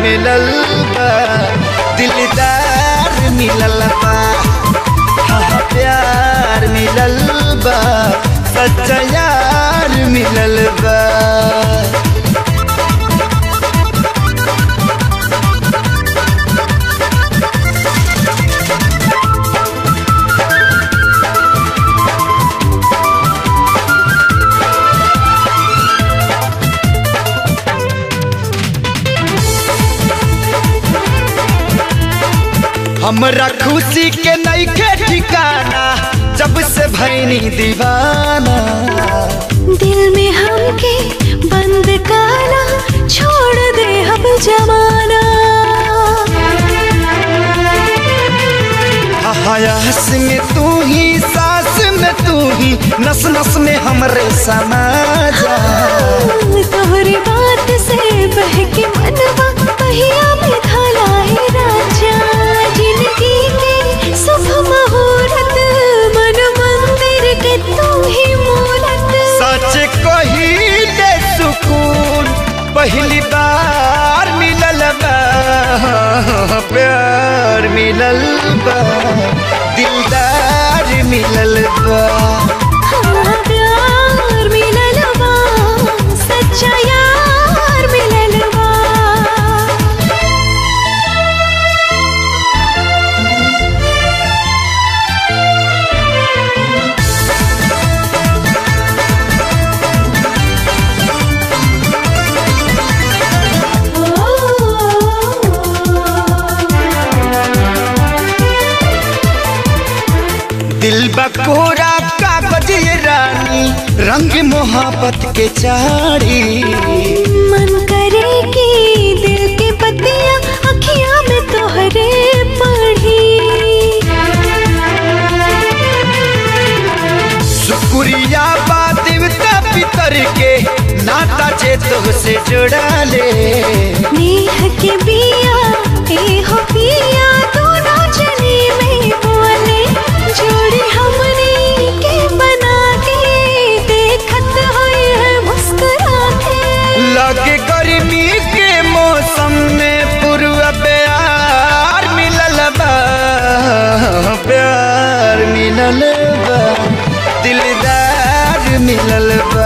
मिलल बा दिलदार मिलल बा हाँ हाँ, प्यार मिलल बा सच्चा यार मिलल बा हमरा खुशी के नईखे ठिकाना जब से भैनी दीवाना दिल में हमके बंद काला छोड़ दे अब जमाना हयास में तू ही सांस में तू ही नस नस में हमरे समा जा तोहरी बात से बहके मनवा पहिया में ढला है राजा जिंदगी के शुभ मुहूर्त मन मंदिर के तू ही मूरत सच कही दे सुकून पहली बार मिलल बा प्यार मिलल बा दिलदार मिलल बा हाँ, प्यार मिलल बा सच्चा यार मिलल बा दिल बकोरा कागज ये रानी रंग मोहब्बत के चारी मन करे कि दिल के पतिया अखियां में तोहरे पढ़ी शुक्रिया बा देवता पितर के नाता जे से जोड़ा ले नेह के बिया ए हो पिया दोनों जनी में बोले जोड़ी हमने के बना के देखत होए है मुस्कुरा के लगे गर्मी के मौसम में पूर्व प्यार मिलल बा प्यार मिलल बा दिलदार मिलल बा